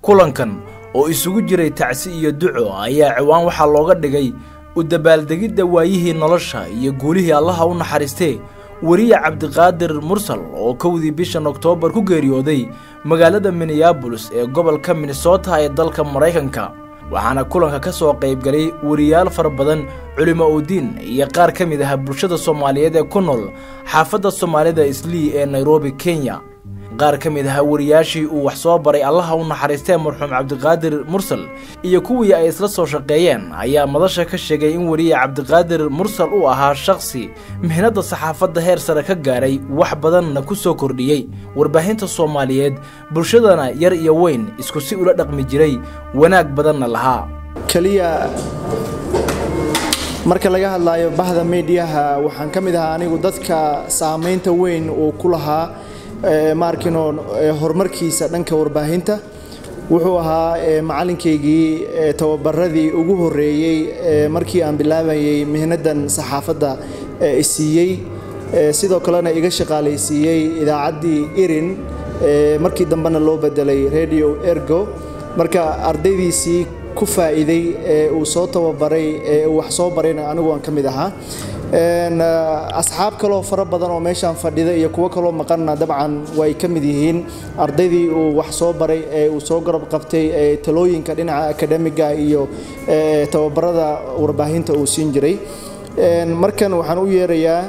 kulankan oo isugu jiray tacsi iyo duco ayaa ciwaan waxaa looga dhigay u dabaaldegidda waayihii nolosha iyo guulihii allaha u naxariistee weriye cabdiqaadir mursal oo kowdii bishan oktoobar ku geeriyooday magaalada minneabolis ee gobolka minnesota ee dalka maraykanka waxaana kulanka ka soo qaybgalay weriyaal fara badan culimo udiin iyo qaar ka mid ah bulshada soomaaliyeed ee ku nool xaafadda soomaalida islii ee nairobi kenya qaar ka mid ah wariyaashii uu wax soo baray allaha u naxariistee marxuum cabdiqaadir mursal iyo kuwii ay isla soo shaqeeyeen ayaa madasha ka sheegay in weriye cabdiqaadir mursal uu ahaa shakhsi mihnadda saxaafadda heer sare ka gaaray wax badanna ku soo kordhiyey warbaahinta soomaaliyeed bulshadana yar iyo weyn isku si ula dhaqmi jiray wanaag badanna lahaa keliya marka laga hadlaayo bahda meediyaha waxaan ka mid ahaa anigu dadka saamaynta weyn uu ku lahaa maarkino horumarkiisa dhanka warbaahinta wuxuu ahaa macalinkaygii tababaradii ugu horeeyey markii aan bilaabayay mihnadan saxaafadda siiyey sidoo kalena iga shaqaalaysiiyey idaacaddii irin markii dambena loo bedelay radio ergo marka ardaydiisii ku faa'iiday ee uu soo tababaray ee uu wax soo barayna anigu aan ka mid ahaa asxaab kaloo fara badan oo meeshaan fadhida iyo kuwo kaloo maqanna dabcan way ka mid yihiin ardaydii uu wax soo baray ee uu soo garab qabtay ee talooyinka dhinaca akademiga iyo tababarada warbaahinta uu siin jiray markan waxaan u yeerayaa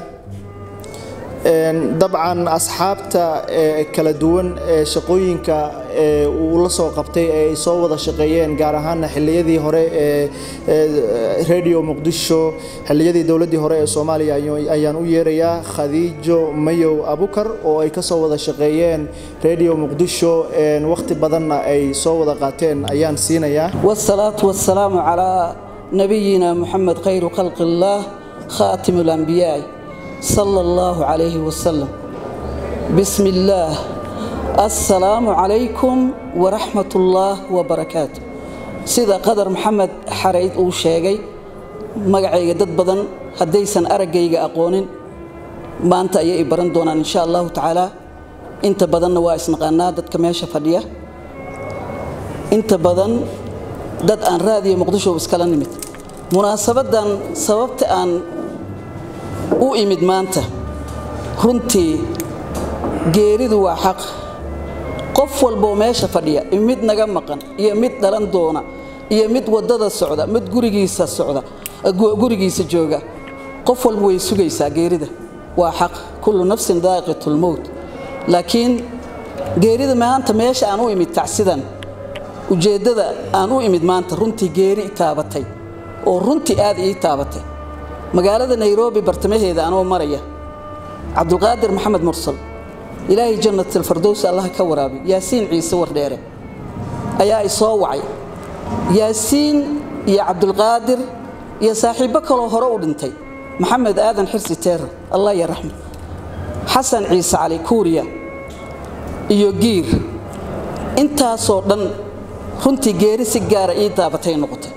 dabcan asxaabta kala duwan ee shaqooyinka uu la soo qabtay ee ay soo wada shaqeeyeen gaar ahaana xilliyadii hore ee radio muqdisho xilliyadii dowladdii hore ee soomaaliya ayaan u yeerayaa khadiijo mayow abukar oo ay ka soo wada shaqeeyeen radio muqdisho wakhti badanna ay soo wada qaateen ayaan siinayaa والصلاة والسلام على نبينا محمد خير خلق الله خاتم الأنبياء صلى الله عليه وسلم بسم الله السلام عليكم ورحمة الله وبركاته سيدا قدر محمد حريد uu sheegay magacayga dad badan haddaysan araggayga aqoonin maanta ayay baran doonaan insha allahu tacaala inta badanna waa isnaqaanaa dadka meesha fadhiya inta badan dad aan raadiyo muqdisho iskala nimid munaasabadan sababta aan u imid maanta runtii geeridu waa xaq qof walboo meesha fadhiya mid naga maqan iyo mid dhalan doona iyo mid wadada socda mid gurigiisa socda gurigiisa jooga qof walba way sugaysaa geerida waa xaq kullu nafsin daaqiqatulmowt laakiin geerida maanta meesha aan u imid tacsidan ujeeddada aan u imid maanta runtii geeri taabatay oo runtii aad ii taabatay magaalada nairobi bartamaheeda anoo maraya cabdulqaadir maxamed mursal ilaahay jannatalfardows allah ka waraabi yaasiin ciise wardheere ayaa i soo wacay yaasiin iyo cabdulqaadir iyo saaxiibbo kaloo hore u dhintay maxamed aadan xirsi teerar allah ya raxma xasan ciise cali kuuriya iyo giir intaasoo dhan runtii geeri si gaara ii daabatay noqotay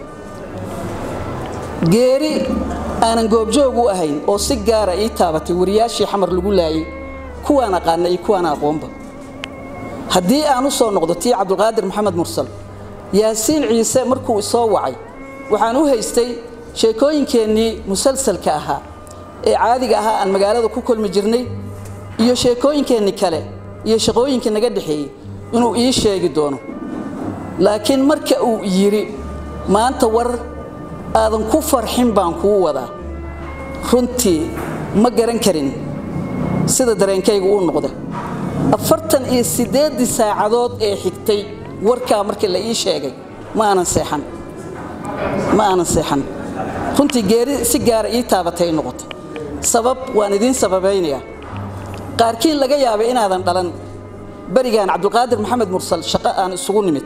geeri aanan goobjoog u ahayn oo si gaara ii taabatay wariyaashii xamar lagu laayay kuwaan aqaana iyo kuwaan aqoonba haddii aan u soo noqdo tii cabdulqaadir maxamed mursal yaasiin ciise markuu isoo wacay waxaan u haystay sheekooyinkeennii musalsalka ahaa ee caadiga ahaa aan magaalada ku kulmi jirnay iyo sheekooyinkeenni kale iyo shaqooyinkii naga dhexeeyey inuu ii sheegi doono laakiin marka uu yidhi maanta war aadan ku farxin baan kuu wadaa runtii ma garan karin sida dareenkaygu uu noqda afartan iyo siddeeddii saacadood ee xigtay warkaa markii la ii sheegay ma aanan seexan ma aanan seexan runtii geeri si gaara ii taabatay noqotay sabab waan idiin sababaynayaa qaarkiin laga yaabay inaadan dhalan berigaan cabdulqaadir maxamed mursal shaqo aan isugu nimid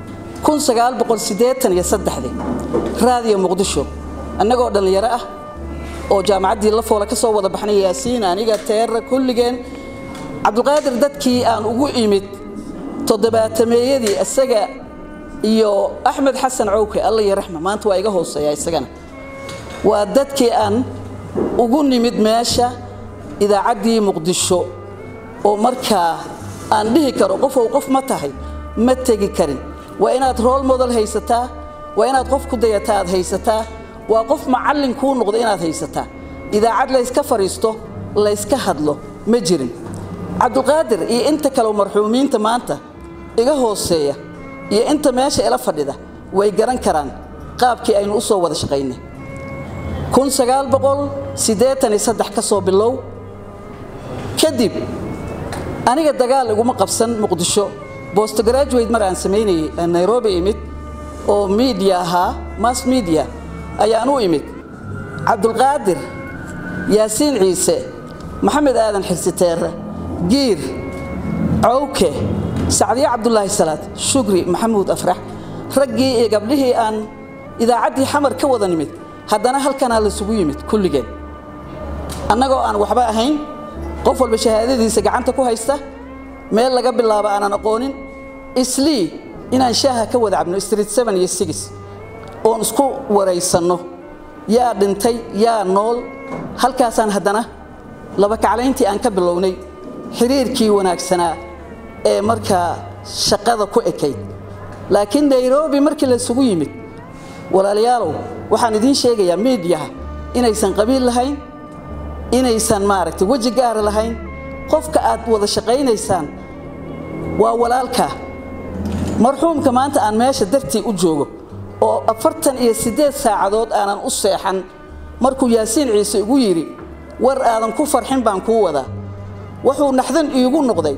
raadiyo muqdisho annagoo dhallinyaro ah oo jaamacaddii la foola ka soo wada baxnay yaasiin aniga teera kulligeen cabdulqaadir dadkii aan ugu imid toddobaatameeyadii isaga iyo axmed xasan cowke alla iyo raxma maanta waa iga hooseeya isagana waa dadkii aan ugu nimid meesha idaacaddii muqdisho oo markaa aan dhihi karo qofow qof ma tahay ma tegi karin waa inaad rool model haysataa waa inaad qof ku dayataa aad haysataa waa qof macallin kuu noqdo inaad haysataa idaacad layska fadhiisto layska hadlo ma jirin cabdulqaadir iyo inta kaleo marxuumiinta maanta iga hooseeya iyo inta meesha ila fadhida way garan karaan qaabkii aynu u soo wada shaqaynay ka soo bilow kadib aniga dagaal iguma qabsan muqdisho bostgraduate mar aan samaynayay nairobi imid oo miidiya ahaa mass media ayaan u imid cabdulqaadir yaasiin ciise maxamed aadan xirsiteere giir cawke sacdiye cabdulaahi salaad shugri maxamuud afrax raggii iyo gabdhihii aan idaacaddii xamar ka wada nimid haddana halkanaa laysugu yimid kulligeen annagoo aan waxba ahayn qof walba shahaadadiisa gacanta ku haysta meel laga bilaabo aanan aqoonin islii inaan shaaha ka wada cabno street iyo oon isku waraysanno yaa dhintay yaa nool halkaasaan haddana laba kaclayntii aan ka bilownay xiriirkii wanaagsanaa ee markaa shaqada ku ekayd laakiin nairobi markii laysugu yimid walaalayaalow waxaan idiin sheegayaa miidiyaha inaysan qabiil lahayn inaysan maaragtay weji gaara lahayn qofka aad wada shaqaynaysaan waa walaalka marxuumka maanta aan meesha dartii u joogo oo afartan iyo siddeed saacadood aanan u seexan markuu yaasiin ciise igu yidhi war aadan ku farxin baan kuu wadaa wuxuu naxdan iigu noqday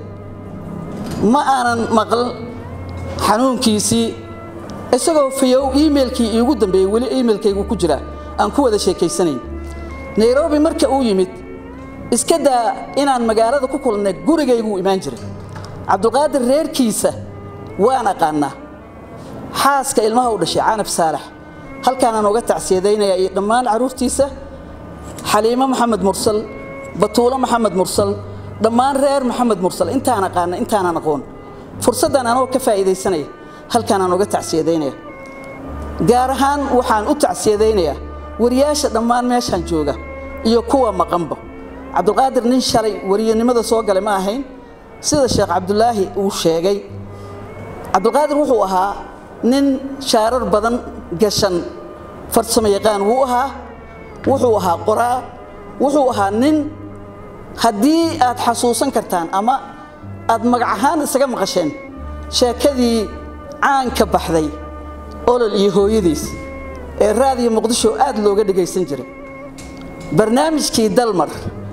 ma aanan maql xanuunkiisii isagoo fayow iimailkii iigu dambeeyey weli iimailkaygu ku jira aan ku wada sheekaysanayn nairobi marka uu yimid iska daa inaan magaalada ku kulnay gurigayguu imaan jiray cabdulqaadir reerkiisa waan aqaanaa xaaska ilmaha u dhashay canab saalax halkaanaan uga tacsiyadaynaya iyo dhammaan carruurtiisa xaliimo maxamed mursal batuulo maxamed mursal dhammaan reer maxamed mursal intaan aqaana intaanan aqoon fursaddan anoo ka faa'iidaysanaya halkaanaan uga tacsiyadaynaya gaar ahaan waxaan u tacsiyadaynayaa wariyaasha dhammaan meeshaan jooga iyo kuwa maqanba cabdulqaadir nin shalay wariyanimada soo galay ma ahayn sida sheekh cabdulaahi uu sheegay cabdulqaadir wuxuu ahaa nin shaarar badan gashan farsamo yaqaan wuu ahaa wuxuu ahaa qoraa wuxuu ahaa nin haddii aad xasuusan kartaan ama aad magac ahaan isaga maqasheen sheekadii caanka baxday olol iyo hooyadiis ee raadiyo muqdisho aad looga dhegaysan jiray barnaamijkii dalmar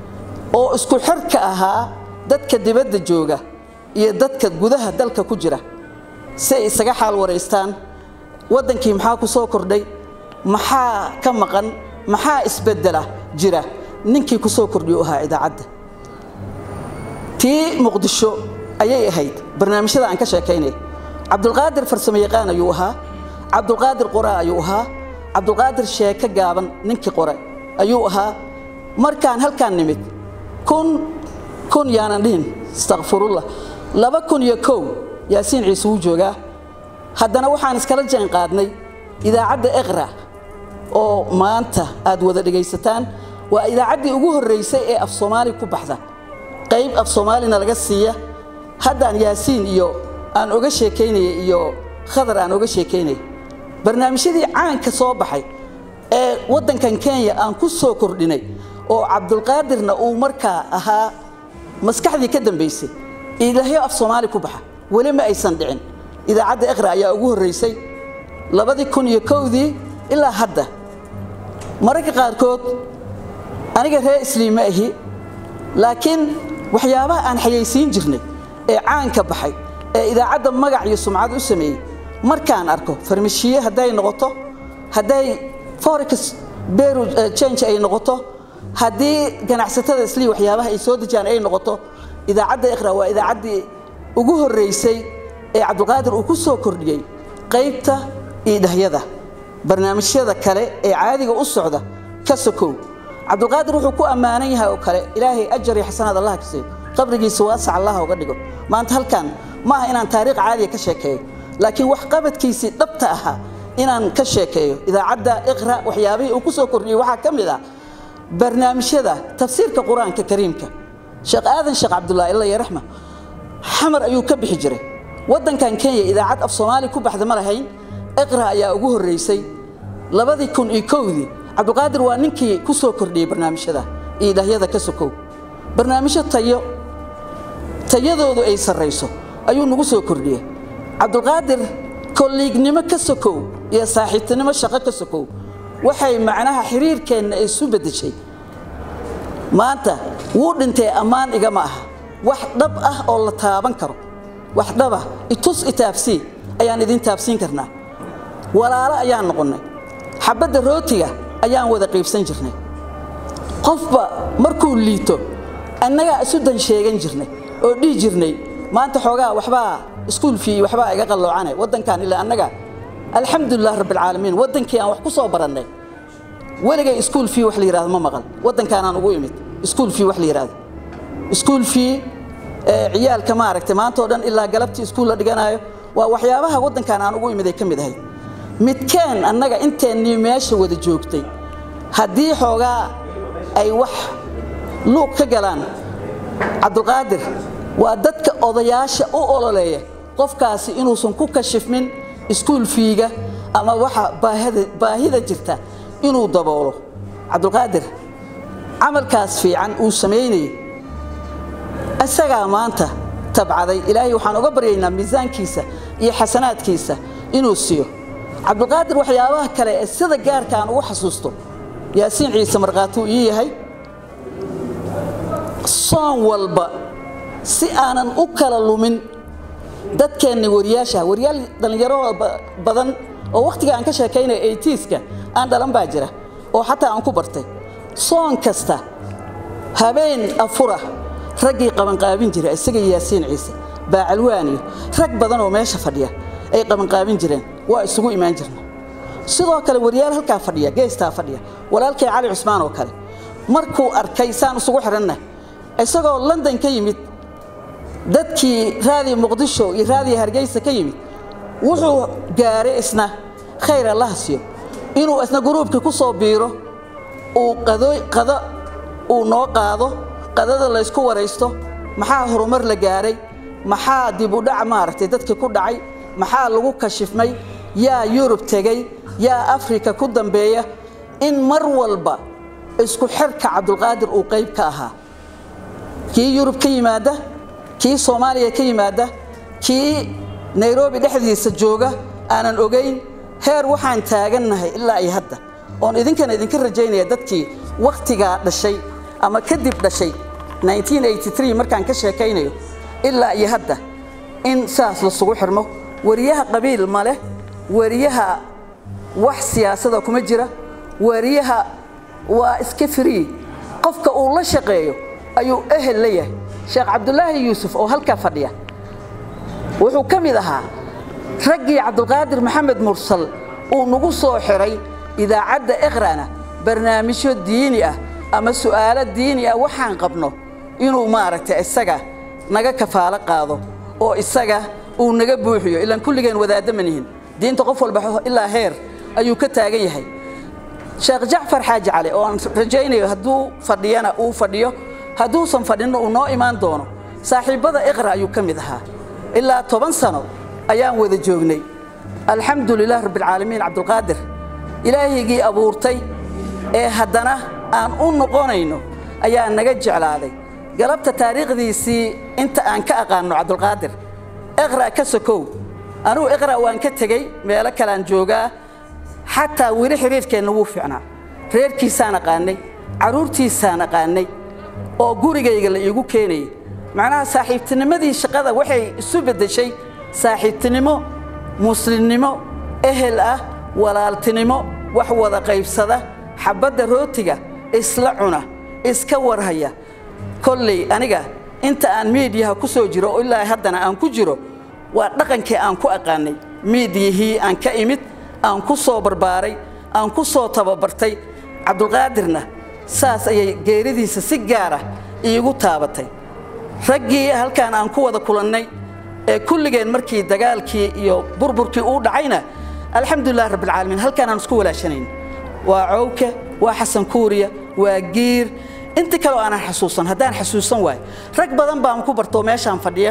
oo isku xirka ahaa dadka dibadda jooga iyo dadka gudaha dalka ku jira si ay isaga xaal waraystaan waddankii maxaa ku soo kordhay maxaa ka maqan maxaa isbeddela jira ninkii ku soo kordhiyu ahaa idaacadda tii muqdisho ayay ahayd barnaamijyada aan ka sheekaynay cabdulqaadir farsamo yaqaan ayuu ahaa cabdulqaadir qoraa ayuu ahaa cabdulqaadir sheeko gaaban ninkii qore ayuu ahaa markaan halkaan nimid kun kun yaanan dhihin istakfirullah laba kun iyo kow yaasiin ciise wuu joogaa haddana waxaan iskala jaan qaadnay idaacadda eqra oo maanta aad wada dhegaysataan waa idaacaddii ugu horraysay ee af soomaali ku baxda qayb af soomaalina laga siiya haddaan yaasiin iyo aan oga sheekaynaya iyo khadar aan oga sheekaynaya barnaamijyadii caanka soo baxay ee waddankan kenya aan ku soo kordhinay oo cabdulqaadirna uu markaa ahaa maskaxdii ka dambaysay ilaahyo af soomaali ku baxa weli ma aysan dhicin idaacadda eqra ayaa ugu horraysay labadii kun iyo kowdii ilaa hadda mararka qaarkood aniga reer isliim ma ahi laakiin waxyaabaha aan xayaysiin jirnay ee caanka baxay ee idaacadda magac iyo sumcad u sameeyey markaan arko farmashiye hadday noqoto hadday forex beru change ay noqoto haddii ganacsatada islii waxyaabaha ay soo dejiyaan ay noqoto idaacadda iqra waa idaacaddii ugu horraysay ee cabdulqaadir uu ku soo kordhiyey qaybta iidhahyada barnaamijyada kale ee caadiga u socda ka sokow cabdulqaadir wuxuu ku ammaanan yahay oo kale ilaahay ajar iyo xasanaad allah ka siiyo qabrigiisa waasac allah uga dhigo maanta halkan ma aha inaan taariikh caadiya ka sheekeeyo laakiin wax qabadkiisii dhabta ahaa inaan ka sheekeeyo idaacadda iqra waxyaabihii uu ku soo kordhiyey waxaa ka mid ah barnaamijyada tafsiirka qur-aanka kariimka sheekh aadan sheekh cabdullaahi illa yaraxma xamar ayuu ka bixi jiray waddankan kenya idaacad af soomaali ku baxda ma lahayn iqra ayaa ugu horraysay labadii kun iyo kowdii cabdiqaadir waa ninkii ku soo kordhiyey barnaamijyada iyo idaahyada ka sokow barnaamijyo tayo tayadoodu ay sarrayso ayuu nagu soo kordhiyey cabdulqaadir kolliignimo ka sokow iyo saaxiibtinimo shaqo ka sokow waxay macnaha xiriirkeenna isu beddeshay maanta wuu dhintay ammaan igama aha wax dhab ah oo la taaban karo wax dhaba itus itaabsii ayaan idin taabsiin karnaa walaalo ayaan noqonnay xabadda rootiga ayaan wada qiibsan jirnay qofba markuu liito annagaa isu dan sheegan jirnay oo dhihi jirnay maanta xoogaa waxbaa iskuul fii waxbaa iga qalloocane waddankan ilaa annaga alxamdulilah rabbilcaalamiin waddankii aan wax ku soo barannay weligay iskuul fii wax la yidhahdo ma maqal waddankaanaan ugu imid iskuul fii wax la yidhahdo iskuul fii ciyaalka maaragtay maanta oo dhan ilaa galabtii iskuul la dhiganayo waa waxyaabaha waddankan aan ugu imid ay ka mid ahayd midkeen annaga inteennii meesha wada joogtay haddii xoogaa ay wax luuq ka galaan cabdulqaadir waa dadka odayaasha u ololeeya qofkaasi inuusan ku kashifmin iskuul fiiga ama waxa baahida jirta inuu daboolo cabdulqaadir camalkaas fiican uu samaynayay isagaa maanta tabcaday ilaahay waxaan uga baryaynaa miisaankiisa iyo xasanaadkiisa inuu siiyo cabdulqaadir waxyaabaha kale ee sida gaarka aan ugu xasuusto yaasiin ciise markhaatuu ii yahay soon walba si aanan u kala lumin dadkeenna wariyaasha wariyaal dhallinyaro badan oo wakhtiga aan ka sheekaynaya eytiiska aan dhalan baa jira oo xataa aan ku bartay soon kasta habeen afura raggii qabanqaabin jira isaga yaasiin ciise baacalwaaniyo rag badan oo meesha fadhiya ay qabanqaabin jireen waa isugu imaan jirna sidoo kale wariyaal halkaa fadhiya geestaa fadhiya walaalkay cali cusmaan oo kale markuu arkay saan isugu xidhanna isagoo london ka yimid dadkii raadiya muqdisho iyo raadiya hargeysa ka yimid wuxuu gaaray isna khayr allaha siiyo inuu isna guruubkii ku soo biiro uu qado uu noo qaado qadada laysku waraysto maxaa horumar la gaaray maxaa dib u dhac maaragtay dadkii ku dhacay maxaa lagu kashifmay yaa yurub tegey yaa afrika ku dambeeya in mar walba isku xirka cabdulqaadir uu qayb ka ahaa kii yurub ka yimaada kii soomaaliya ka yimaada kii nairobi dhexdiisa jooga aanan ogayn heer waxaan taagannahay ilaa iyo hadda oon idinkana idinka rajaynaya dadkii wakhtigaa dhashay ama kadib dhashay markaan ka sheekaynayo ilaa iyo hadda in saas lasugu xirmo wariyaha qabiil ma leh wariyaha wax siyaasada kuma jira wariyaha waa iska free qofka uu la shaqeeyo ayuu ehel la yahay sheekh cabdulaahi yuusuf oo halkaa fadhiya wuxuu ka mid ahaa raggii cabdulqaadir maxamed mursal uu nagu soo xiray idaacadda iqrana barnaamijyo diini ah ama su'aalo diini ah waxaan qabno inuu maaragtay isaga naga kafaalo qaado oo isaga uu naga buuxiyo ilaan kulligeen wadaadda ma nihin diinta qof walba ilaa heer ayuu ka taagan yahay sheekh jacfar xaaji cali oo aan rajaynayo hadduu fadhiyana uu fadhiyo hadduusan fadhinno uu noo imaan doono saaxiibbada iqra ayuu ka mid ahaa ilaa toban sano ayaan wada joognay alxamdu lilah rabbialcaalamiin cabdulqaadir ilaahaygii abuurtay ee haddana aan u noqonayno ayaa naga jeclaaday galabta taariikhdiisii inta aan ka aqaanno cabdulqaadir iqra ka sokow anugu iqra waan ka tegey meelo kaleaan joogaa xataa weli xiriirkeenna wuu fiicnaa reerkiisaan aqaanay carruurtiisaan aqaanay oo gurigayga la iigu keenayay macnaha saaxiibtinimadii shaqada waxay isu beddeshay saaxiibtinimo muslimnimo ehel ah walaaltinimo wax wada qaybsada xabbadda rootiga isla cuna iska warhaya kolley aniga inta aan miidiyaha ku soo jiro oo ilaa haddana aan ku jiro waa dhaqankii aan ku aqaanay miidiyihii aan ka imid aan ku soo barbaaray aan ku soo tababartay cabdulqaadirna saas ayay geeridiisa si gaara iigu taabatay raggii halkaan aan ku wada kulannay ee kulligeen markii dagaalkii iyo burburkii uu dhacayna alxamdulilah rabbilcaalamiin halkaan aan isku walaashanayn waa cowke waa xasan kuuriya waa giir inta kaleo aanan xasuusan haddaan xasuusan waayo rag badan baan ku bartoo meeshaan fadhiya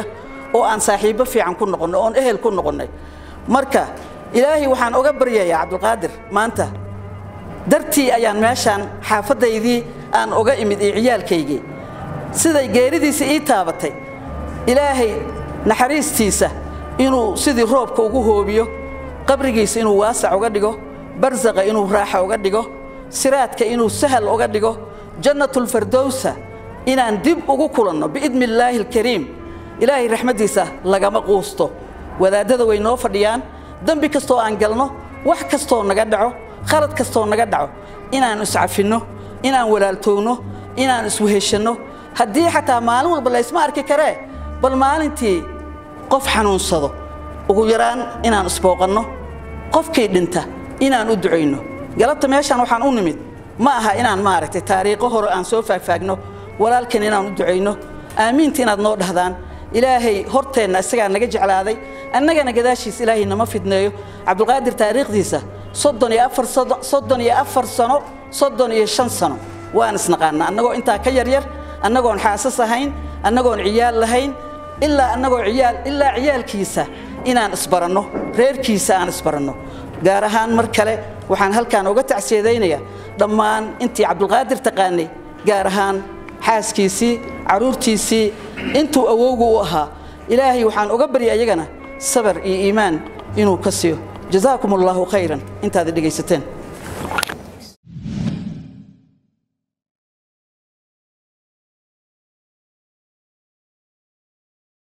oo aan saaxiibbo fiican ku noqonnay oon ehel ku noqonnay marka ilaahay waxaan oga baryayaa cabdulqaadir maanta dartii ayaan meeshaan xaafaddaydii aan oga imid iyo ciyaalkaygii siday geeridiisa ii taabatay ilaahay naxariistiisa inuu sidii roobka ugu hoobiyo qabrigiisa inuu waasac uga dhigo barsaqa inuu raaxa uga dhigo siraadka inuu sahal uga dhigo jannatulfardowsa inaan dib ugu kulanno biidni illaahi alkariim ilaahay raxmaddiisa lagama quusto wadaaddada way noo fadhiyaan dembi kastoo aan galno wax kastoo naga dhaco khalad kastoo naga dhaco inaan iscafinno inaan walaaltoogno inaan isweheshanno haddii xataa maalin walba laysma arki karee bal maalintii qof xanuunsado ugu yaraan inaan isbooqanno qofkii dhinta inaan u ducayno galabta meeshaan waxaan u nimid ma aha inaan maaragtay taariikho hore aan soo faagfaagno walaalkan inaan u ducayno aamiinta inaad noo dhahdaan ilaahay horteenna isagaa naga jeclaaday annagana gadaashiisa ilaahay nama fidneeyo cabdulqaadir taariikhdiisa soddon iyo afar soddon iyo afar sano soddon iyo shan sano waan isnaqaanaa annagoo intaa ka yaryar annagoon xaasas ahayn annagoon ciyaal lahayn ilaa annagoo ciyaal ilaa ciyaalkiisa inaan isbaranno reerkiisa aan isbaranno gaar ahaan mar kale waxaan halkaan uga tacsiyadaynayaa dhammaan intii cabdulqaadir taqaanay gaar ahaan xaaskiisii carruurtiisii intuu awowgu u ahaa ilaahay waxaan uga barya iyagana sabar iyo iimaan inuu ka siiyo jazaakum allaahu khayran intaad dhegaysateen